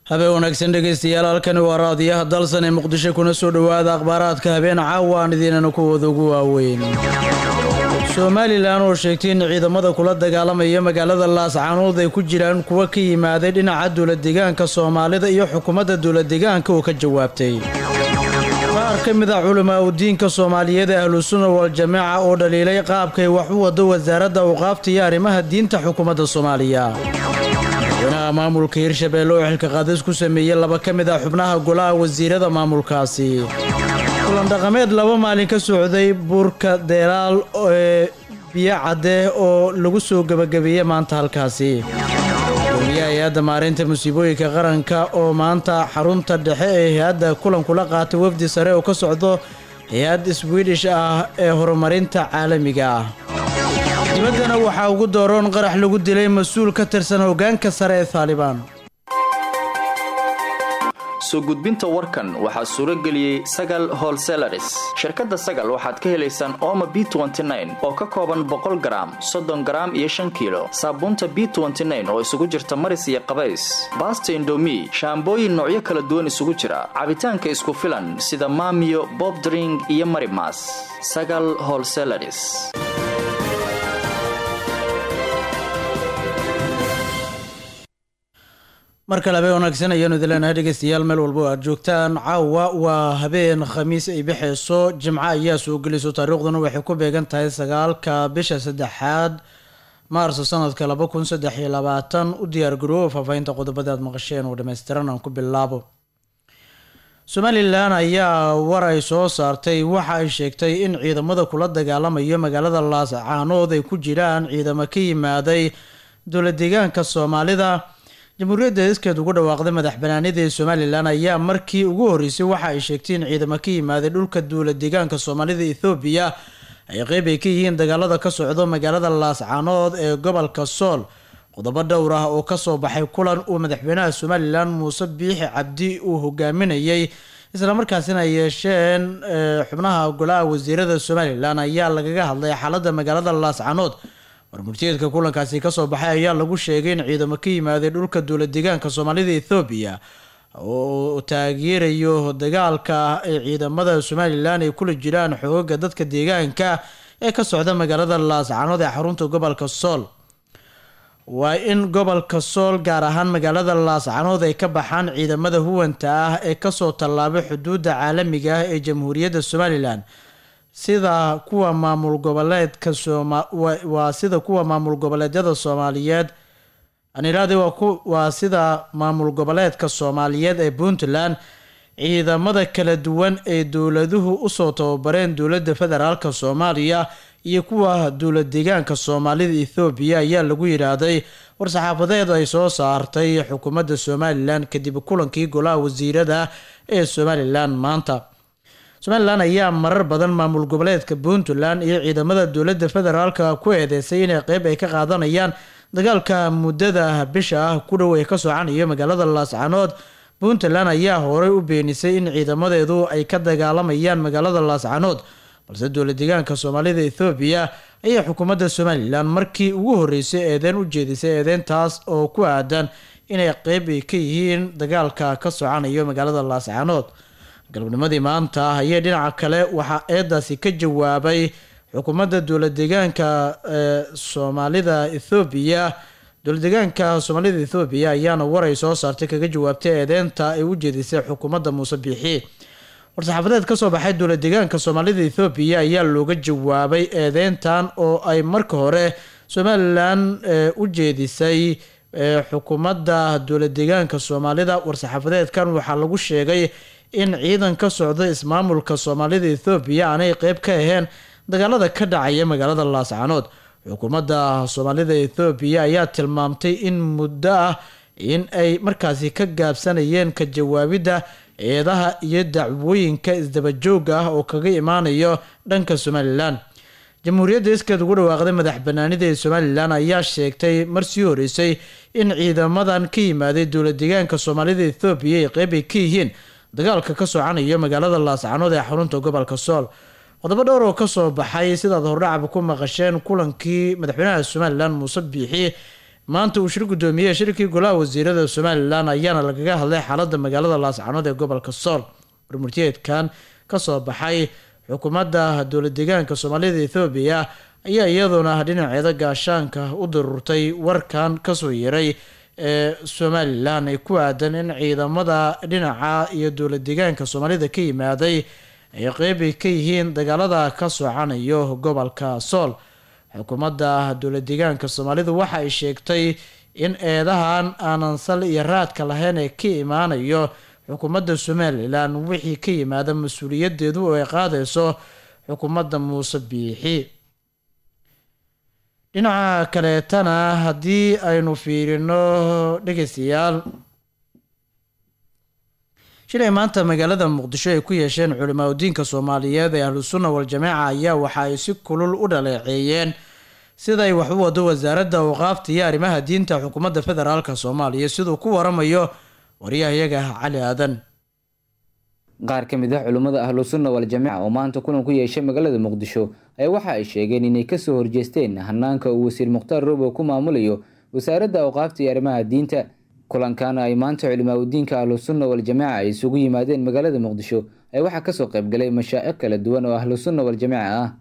habeen wanaagsan dhegaystayaal halkani waa raadiyaha dalsan ee muqdisho kuna soo dhowaada akhbaaraadka habeen caawa aan idiinana kuwooda ugu waaweyn somalilan oo sheegtay in ciidamada kula dagaalamaya magaalada laascaanood ay ku jiraan kuwa ka yimaaday dhinaca dowladegaanka soomaalida iyo xukuumadda dowladegaanka oo ka jawaabtay qaar ka mid a culamaa udiinka soomaaliyeed ee ahlusunna wal-jamaaca oo dhaliilay qaabkay wax u wado wasaaradda awqaafta iyo arrimaha diinta xukuumadda soomaaliya madaxweynaha maamulka hirshabeelle oo xilka qaadis ku sameeyey laba ka mid ah xubnaha golaha wasiirada maamulkaasi kulan dhaqameed laba maalin ka socday buurka deelaal ee biyo cadde oo lagu soo gebagabeeyey maanta halkaasi gudoomiyaha hay-adda maareynta musiibooyinka qaranka oo maanta xarunta dhexe ee hay-adda kulan kula qaatay wafdi sare oo ka socdo hay-ad swidish ah ee horumarinta caalamiga ah dibaddana waxaa ugu dooroon qarax lagu dilay mas-uul ka tirsan hoggaanka sare ee taalibaan soo gudbinta warkan waxaa suuro geliyey sagal holselaris shirkadda sagal waxaad ka helaysaan ooma b oo ka kooban boqol garaam soddon garaam iyo shan kiilo saabuunta b oo isugu jirta maris iyo qabays baasta indomi shaambooyin noocyo kala duwan isugu jira cabitaanka isku filan sida maamiyo bobdring iyo marimas sagal holselaris mar kale habeen wanaagsan ayaanu idin leenahay dhegeystayaal meel walba oo aad joogtaan caawa waa habeen khamiis ay bixeyso jimco ayaa soo gelayso taariikhduna waxay ku beegan tahay sagaalka bisha saddexaad maarso sanadka laba kun saddex iyo labaatan u diyaargarooba faahfaahinta qodobada aad maqasheen oo dhammaystiran aan ku bilaabo somalilan ayaa war ay soo saartay waxa ay sheegtay in ciidamada kula dagaalamayo magaalada laascaanood ay ku jiraan ciidamo ka yimaaday dowla deegaanka soomaalida jamhuuriyadda iskeed ugu dhawaaqday madax banaanida ee somalilan ayaa markii ugu horreysay waxa ay sheegtay in ciidamo ka yimaaday dhulka duula deegaanka soomaalida ethoobiya ay qeyb ay ka yihiin dagaalada ka socdo magaalada laascaanood ee gobolka sool qodobo dhowr ah oo kasoo baxay kulan uu madaxweynaha somalilan muuse biixi cabdi uu hogaaminayay islamarkaasina ay yeesheen xubnaha golaha wasiirada somalilan ayaa lagaga hadlay xaalada magaalada laascaanood warmurtiyeedka kulankaasi kasoo baxay ayaa lagu sheegay in ciidamo ka yimaaday dhulka dowla deegaanka soomaalida ethoobiya oo taageerayo dagaalka ay ciidamada somalilan ay kula jiraan xoogaga dadka deegaanka ee ka socda magaalada laascaanood ee xarunta gobolka sool waa in gobolka sool gaar ahaan magaalada laascaanood ay ka baxaan ciidamada huwanta ah ee kasoo tallaabay xuduudda caalamiga ah ee jamhuuriyadda somalilan sida kuwa maamul goboleedka waa sida kuwa maamul goboleedyada soomaaliyeed anirade waa sida maamul goboleedka soomaaliyeed ee puntland ciidamada kala duwan ee dowladuhu usoo tababareen dowladda federaalk soomaaliya iyo kuwa dowla deegaanka soomaalida ethoobiya ayaa lagu yidhaahday war-saxaafadeed ay soo saartay xukuumadda somalilan kadib kulankii golaha wasiirada ee somalilan maanta somalilan ayaa marar badan maamul goboleedka puntland iyo ciidamada dowladda federaalka ku eedeysay inay qeyb ay ka qaadanayaan dagaalka muddada bisha ah ku dhow ee ka socanayo magaalada laascaanood puntland ayaa horey u beenisay in ciidamadeedu ay ka dagaalamayaan magaalada laascaanood balse dowla deegaanka soomaalida ethoobiya ayaa xukuumadda somalilan markii ugu horreysay eedeen u jeedisay eedeyntaas oo ku aadan inay qeyb ay ka yihiin dagaalka ka socanayo magaalada laascaanood galabnimadii maanta ayay dhinaca kale waxaa eedaasi ka jawaabay xukuumadda dowla deegaanka ee soomaalida ethoobiya dowla deegaanka soomaalida ethoobiya ayaana waray soo saartay kaga jawaabtay eedeynta ay u jeedisay xukuumadda muuse biixi war-saxaafadeed kasoo baxay dowla deegaanka soomaalida ethoobiya ayaa looga jawaabay eedeyntan oo ay marka hore somalilan u jeedisay xukuumadda dowla deegaanka soomaalida war-saxaafadeedkan waxaa lagu sheegay in ciidan ka socda ismaamulka soomaalida ethoobiya aanay qeyb ka ahayn dagaalada ka dhacaya magaalada laascaanood xukuumadda soomaalida ethoobiya ayaa tilmaamtay in muddo ah in ay markaasi ka gaabsanayeen ka jawaabidda eedaha iyo dacwooyinka isdabajooga ah oo kaga imaanayo dhanka somalilan jamhuuriyadda iskeed ugu dhawaaqday madax banaanida ee somalilan ayaa sheegtay marsii horeysay in ciidamadan ka yimaaday dowla deegaanka soomaalida ethoobiya ay qeyb ay ka yihiin dagaalka ka socanayo magaalada laascaanood ee xarunta gobolka sool qodobo dhowr oo kasoo baxay sidaad hordhacaba ku maqasheen kulankii madaxweynaha somalilan muuse biixi maanta uu shir guddoomiyey shirkii golaha wasiirada somalilan ayaana lagaga hadlay xaaladda magaalada laascanood ee gobolka sool warmurtiyeedkan kasoo baxay xukuumadda dowlad deegaanka soomaalida ethoobiya ayaa iyaduna dhinaceeda gaashaanka u dirurtay warkan kasoo yeray ee somalilan ay ku aadan in ciidamada dhinaca iyo dowlad deegaanka soomaalida ka yimaaday ay qeybi ka yihiin dagaalada ka socanayo gobolka sool xukuumadda dowlad deegaanka soomaalidu waxa ay sheegtay in eedahan aanan sal iyo raadka lahayn ee ka imaanayo xukuumadda somalilan wixii ka yimaada mas-uuliyadeedu oo ay qaadayso xukuumadda muuse biixi dhinaca kaleetana haddii aynu fiirino dhegeystayaal shilay maanta magaalada muqdisho ay ku yeesheen culimaa udiinka soomaaliyeed ee ahlu sunna wal-jamaaca ayaa waxa ay si kulul u dhaleeceeyeen siday wax u wado wasaaradda awqaafta iyo arrimaha diinta xukuumadda federaalk soomaaliya siduu ku waramayo waryahayaga cali aadan qaar ka mid ah culimmada ahlu sunna wal-jamaaca oo maanta kulan ku yeeshay magaalada muqdisho ayaa waxa ay sheegeen inay kasoo horjeesteen hanaanka uu wasiir mukhtaar robow ku maamulayo wasaaradda awqaafta iyo arrimaha diinta kulankan ay maanta culimaa udiinka ahlu sunna wal-jamaaca ay isugu yimaadeen magaalada muqdisho ayaa waxaa kasoo qaybgalay mashaa'ikh kala duwan oo ahlu sunna wal-jamaaca ah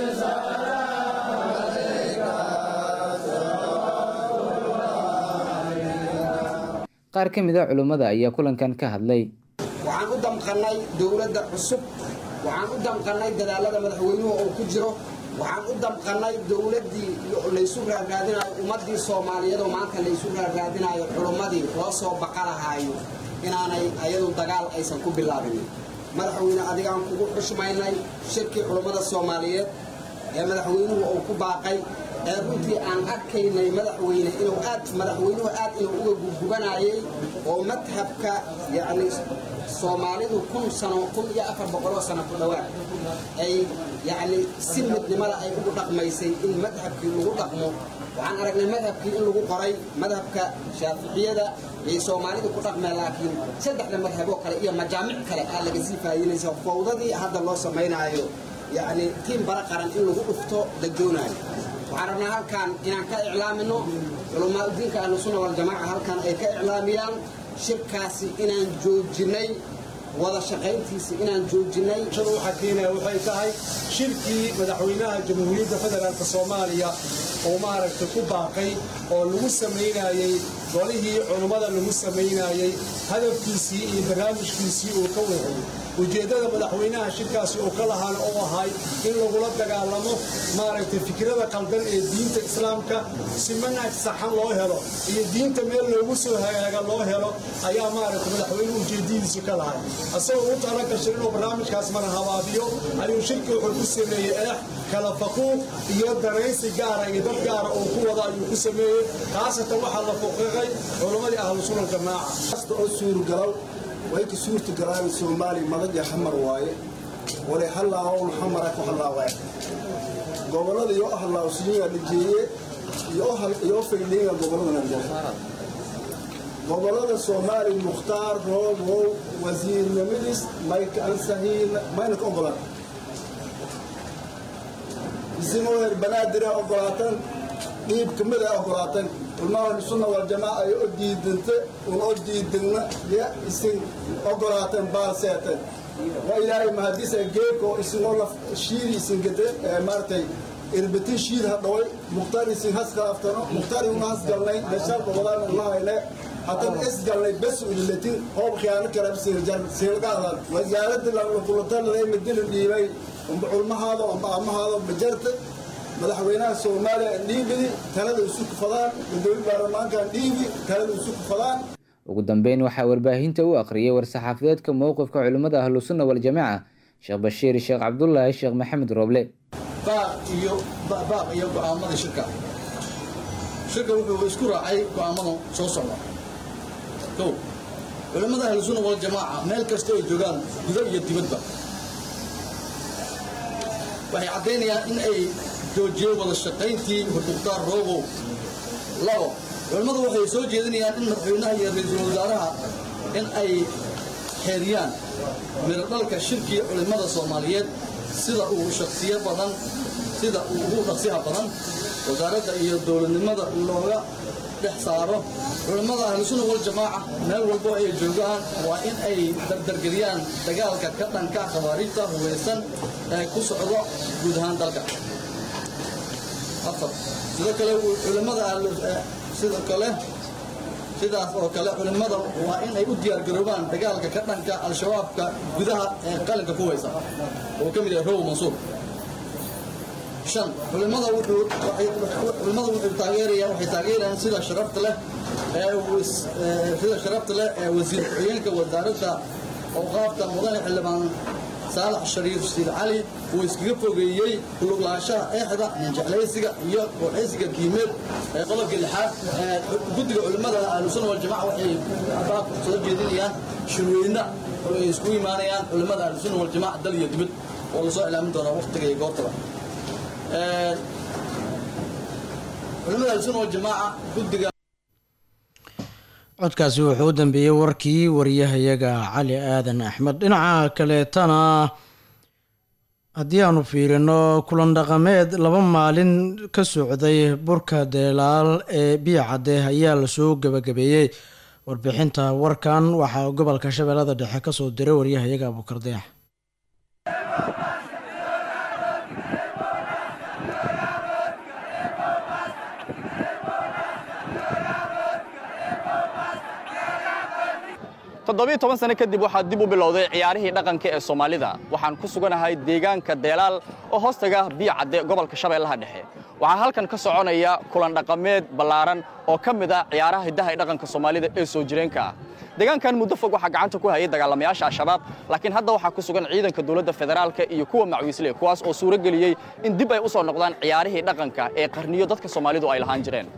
qaar ka mid a culimmada ayaa kulankan ka hadlay waxaan u damqannay dowladda cusub waxaan u damqannay dadaalada madaxweynuhu oo ku jiro waxaan u damqannay dowladdii laysu raarraadinayo ummaddii soomaaliyeed oo maanta laysu raarraadinayo culummadii loo soo baqalahaayo inaanay ayadu dagaal aysan ku bilaabin madaxweyne adigaan kugu xushmaynay shirkii culummada soomaaliyeed ee madaxweynuhu uu ku baaqay ee runtii aan arkaynay madaxweyne inuu aad madaxweynuhu aad inuu uga gurgubanayay oo madhabka yacni soomaalidu kun sano kun iyo afar boqoloo sano ku dhowaad ay yacni si midnimada ay ugu dhaqmaysay in madhabkii lagu dhaqmo waxaan aragnay madhabkii in lagu qoray madhabka shaaficiyada ay soomaalidu ku dhaqmeen laakiin saddexda madhaboo kale iyo majaamic kale aa laga sii faa'idinaysa fowdadii hadda loo samaynaayo yacni tiim bara qaran in lagu dhufto la doonaayo waxaan rabnaa halkan inaan ka iclaamino culamaa udiinka ahlu sunna waljamaaca halkan ay ka iclaamiyaan shirkaasi inaan joojinay wada shaqayntiisa inaan joojinay waxaa keenaya waxay tahay shirkii madaxweynaha jamhuuriyadda federaalk soomaaliya oo maaragtay ku baaqay oo lagu samaynayey golihii culummada lagu samaynayey hadafkiisii iyo barnaamijkiisii uu ka weexiyey ujeeddada madaxweynaha shirkaasi uu ka lahaana oo ahay in lagula dagaalamo maaragtay fikrada qaldan ee diinta islaamka si manhaj saxan loo helo iyo diinta meel loogu soo hagaaga loo helo ayaa maaragtay madaxweynuhu ujeeddadiisu ka lahay asagoo u tala gashay inuu barnaamijkaas mana habaabiyo ayuu shirki wuxuu ku sameeyey eex kala faquuq iyo danaysi gaara iyo dad gaara oo ku wada ayuu ku sameeyey khaasatan waxaa la fuqiqay culammadii ahlu sunan jamaaca oo suurgalow way ka suurta galaan soomaali madaja xamar waaye wale hallaahown xamara ku hallaawaya gobollada iyo hallawsiyiga dhajeeye iyo faydhiinga gobolladana jira gobollada soomaali mukhtaar roobow wasiirnimadiis mayka ansahiin mayna ka ogolaan isimoo heer banaadira ogolaatan dhiib kamid ay ogolaatan ulmaha sunna waljamaaca ay o diidanta un o diidagna ya isin ogolaatan baalseetan waa ilaahay mahadisa geeko isinoo laf shiiri isin gade maaratay irbatin shiir hadhaway mukhtaar isin haskalaftano mukhtaar una hasgalnay meeshaan gobolaan unahayne hadan isgalnay bes ulilatin hoob khiyaano kala silgaadan wasaaradda lakulatalada madina dhiibay umba culmahaada amba amahaada bajarta madaxweynaha soomaaliya dhiibidi talada isu kufadaan gudoomiye baarlamaankan dhiibi talada isu kufadaan ugu dambeyn waxaa warbaahinta u akhriyay war-saxaafadeedka mowqifka culimmada ahlu sunna wal-jamaaca sheekh bashiir sheekh cabdulaahi sheekh maxamed rooble baaq iyo baaq iyo go'aamada shirka shirka wuxuu isku raacay go'aamada soo socda kow culimmada ahlu sunna wal-jamaaca meel kasta ay joogaan gudo iyo dibadba waxay caddaynayaan in ay joojiyeen wada shaqayntii mukhtaar roobow labo culimmadu waxay soo jeedinayaan in madaxweynaha iyo ra-iisul wasaaraha in ay xeeriyaan miradhalka shirkii culimmada soomaaliyeed sida uu shaksiyo badan sida uu ugu dhaqsiha badan wasaaradda iyo dowladnimada looga dhex saaro culammada ahlusunna waljamaaca meel walbo ay joogaan waa in ay dardargeliyaan dagaalka ka dhanka khawaariijta hubaysan ee ku socdo guud ahaan dalka afar sidoo kale culammada sidoo kale sidaas oo kale culimmada waa in ay u diyaargaroobaan dagaalka ka dhanka al-shabaabka gudaha ee qalinka ku weysa oo ka mid yahay row mansuur shan culimmada wuxuu culimmada wuxuu taageeraya waxay taageerayaan sida sharafta leh ee sida sharafta leh ee wasiir ku-xigeenka wasaaradda awqaafta mudane xildhibaan saalax shariif siid cali uu iskaga fogeeyey kuluglaanshaha eexda ninjeclaysiga iyo warxaysiga diimeed ee qodobka lixaad ee guddiga culimmada ahlusunna waljamaca waxay baabka soo jeedinayaan shirweyne oo ay isku imaanayaan culimmada ahlusunna waljamaca dal iyo dibad oo lasoo ilaamin doona waqtiga iyo goortaba culimmada ahlusunna waljamaaca guddiga codkaasi wuxuu u dambeeyey warkii wariyahayaga cali aadan axmed dhinaca kaleetana haddii aanu fiirino kulan dhaqameed laba maalin ka socday burka deelaal ee biyacadde ayaa lasoo gebagabeeyey warbixinta warkan waxaa gobolka shabeellada dhexe kasoo diray waryahayaga abuukardeex toddobiyo toban sano kadib waxaa dib u bilowday ciyaarihii dhaqanka ee soomaalida waxaan ku suganahay deegaanka deelaal oo hoostaga biyo cadde gobolka shabeellaha dhexe waxaa halkan ka soconaya kulan dhaqameed ballaaran oo ka mid ah ciyaaraha hiddaha ee dhaqanka soomaalida ee soo jireenka ah deegaankan muddo fog waxaa gacanta ku hayay dagaalamayaasha al-shabaab laakiin hadda waxaa ku sugan ciidanka dowladda federaalka iyo kuwa macwiisle kuwaas oo suuro geliyey in dib ay u soo noqdaan ciyaarihii dhaqanka ee qarniyo dadka soomaalidu ay lahaan jireen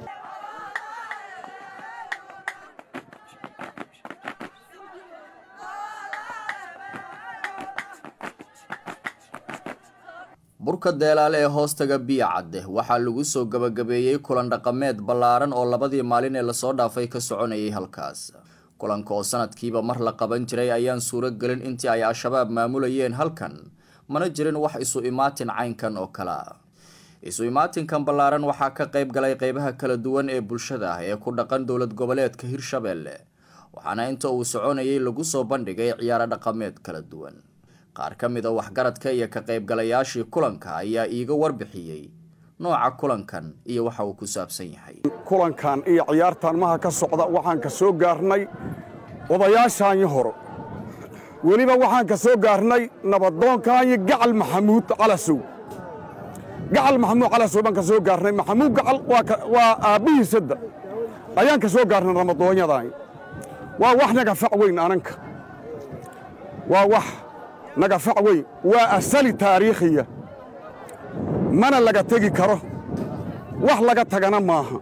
burka deelaale ee hoostaga biyo cadde waxaa lagu soo gebagabeeyey kulan dhaqameed ballaaran oo labadii maalin ee lasoo dhaafay ka soconayay halkaas kulanka oo sanadkiiba mar la qaban jiray ayaan suuro gelin intii ay al-shabaab maamulayeen halkan mana jirin wax isu imaatin caynkan oo kale a isu imaatinkan ballaaran waxaa ka qayb galay qeybaha kala duwan ee bulshada ee ku dhaqan dowlad goboleedka hirshabeelle waxaana inta uu soconayay lagu soo bandhigay ciyaaro dhaqameed kala duwan qaar ka mid a waxgaradka iyo ka qaybgalayaashii kulanka ayaa iiga warbixiyey nooca kulankan iyo waxa uu ku saabsan yahay kulankan iyo ciyaartan maha ka socda waxaan ka soo gaarnay odayaashaanyi hore weliba waxaan ka soo gaarnay nabadoonkaanyi gacal maxamuud calasow gacal maxamuud calasow baan ka soo gaarnay maxamuud gacal waa aabbihiisadda ayaan ka soo gaarnay nabadoonyadaani waa wax naga fac weyn ananka waa wax naga fac weyn waa asali taariikhiya mana laga tegi karo wax laga tagana maaha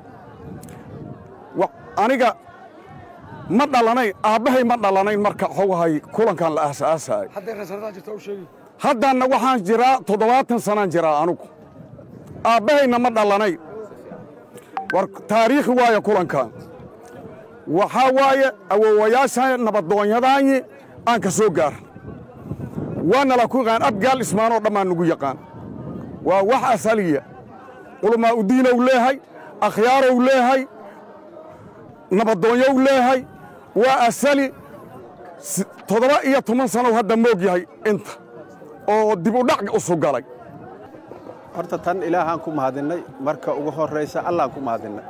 aniga ma dhalanayn aabbahay ma dhalanayn marka xogahay kulankan la aasaasaay haddanna waxaan jiraa toddobaatan sanaan jiraa anugu aabbahayna ma dhalanayn war taariikhi waaye kulankan waxaa waaye awowayaasha nabadoonyadaanyi aan ka soo gaar waana la ku yaqaan abgaal ismaanoo dhammaan nugu yaqaan waa wax asaliya culamaa udiinow leehay akhyaarow leehay nabadoonyow leehay waa asali toddoba iyo toban sanow hadda moog yahay inta oo dib u dhac usu galay horta tan ilaahaan ku mahadinnay marka ugu horraysa allaan ku mahadinnay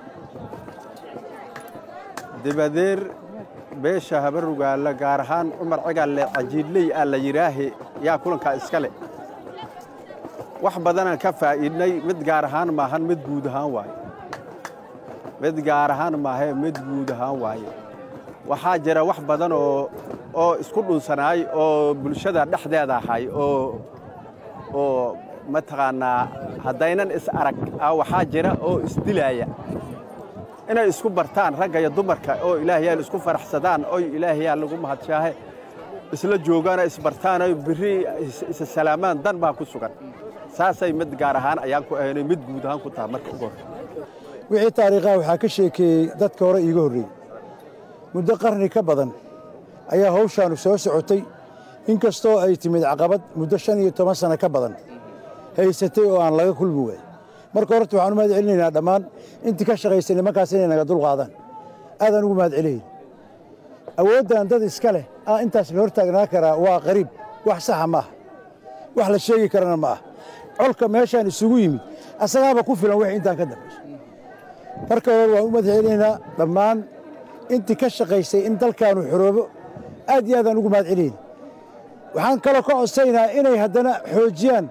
dabadeer beesha habarugaalla gaar ahaan cumar cigalle cajiidley aa la yidhaahe yaa kulankaa iska leh wax badanaan ka faa'iidnay mid gaar ahaan maahan mid guud ahaan waaye mid gaar ahaan maahee mid guud ahaan waaye waxaa jira wax badan oo oo isku dhunsanaay oo bulshada dhexdeeda ahay oo oo mataqaannaa haddaynan is arag ah waxaa jira oo isdilaaya inay isku bartaan ragga iyo dumarka oo ilaahayaan isku faraxsadaan oy ilaahayaan lagu mahadshaahe isla joogaan oo isbartaan oy birri isa salaamaan dan baa ku sugan saasay mid gaar ahaan ayaan ku ahaynay mid guud ahaan ku taha marka ugu horre wixii taariikhaha waxaa ka sheekeeyey dadka hore iiga horreeyey muddo qarni ka badan ayaa hawshaannu soo socotay in kastoo ay timid caqabad muddo shan iyo toban sanno ka badan haysatay oo aan laga kulmi waay marka horta waxaan u mahad celinaynaa dhammaan intii ka shaqaysay nimankaas inay naga dul qaadaan aadaan ugu mahad celinayn awooddan dad iska leh ah intaas la hortaagnaa karaa waa qariib wax saxa ma aha wax la sheegi karana ma aha colka meeshaan isugu yimid asagaaba ku filan wixii intaan ka dambayso marka hore waan u mahad celinaynaa dhammaan intii ka shaqaysay in dalkaanu xoroobo aad iyo aadaan ugu mahad celinayna waxaan kaloo ka codsaynaa inay haddana xoojiyaan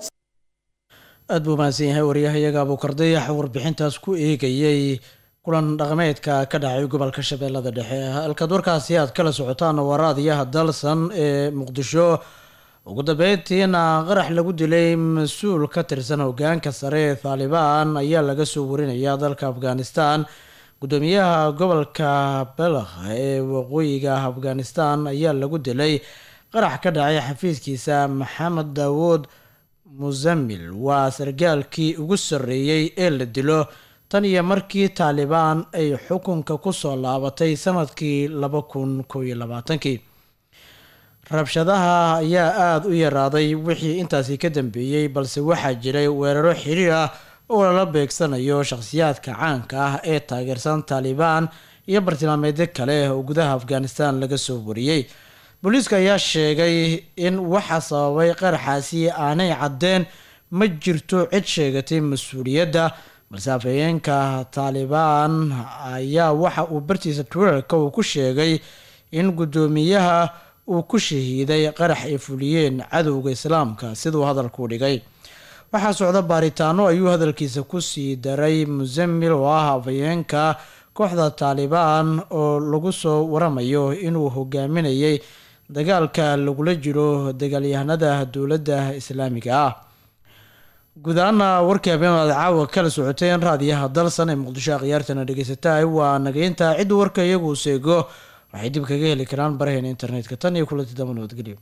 aad buu mahadsan yahay waryahayaga abuukardayax warbixintaas ku eegayey kulan dhaqameedka ka dhacay gobolka shabeellada dhexe halkaad warkaasi aad kala socotaan waraadiyaha dalsan ee muqdisho ugu dambeyntiina qarax lagu dilay mas-uul ka tirsan hogaanka sare ee taalibaan ayaa laga soo warinaya dalka afghanistan gudoomiyaha gobolka belakh ee waqooyiga afghanistan ayaa lagu dilay qarax ka dhacay xafiiskiisa maxamed daawuud musamil waa sargaalkii ugu sarreeyey ee la dilo tan iyo markii taalibaan ay xukunka kusoo laabatay sanadkii laba kun kow iyo labaatankii rabshadaha ayaa aada u yaraaday wixii intaasi ka dambeeyey balse waxaa jiray weeraro xiriir ah oo lala beegsanayo shakhsiyaadka caanka ah ee taageersan taalibaan iyo bartilmaameedyo kale oo gudaha afghanistan laga soo wariyey booliiska ayaa sheegay in waxa sababay qaraxaasi aanay caddeen ma jirto cid sheegatay mas-uuliyadda balse afhayeenka taalibaan ayaa waxa uu bartiisa twitterka uu ku sheegay in guddoomiyaha uu ku shahiiday qarax ay fuliyeen cadowga islaamka siduu hadalku dhigay waxaa socda baaritaano ayuu hadalkiisa kusii daray musamil oo ah afhayeenka kooxda taalibaan oo lagu soo waramayo inuu hogaaminayay dagaalka lagula jiro dagaalyahanada dowladda islaamiga ah guud ahaana warkii habeen aad caawa kala socoteen raadiyaha dalsan ee muqdisho akhyaartana dhegeysatahay waa nageynta cidda warka iyagu seego waxay dib kaga heli karaan baraheena internetka tan iyo kulanti damba nabadgelyo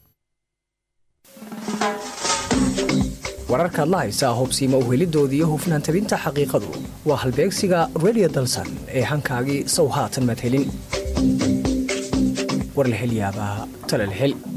wararkaad la haysaa hobsiima uhelidooda iyo hufnaan tabinta xaqiiqadu waa halbeegsiga redio dalsan ee hankaagii sow haatan madhelin war la hel yaabaa tala la hel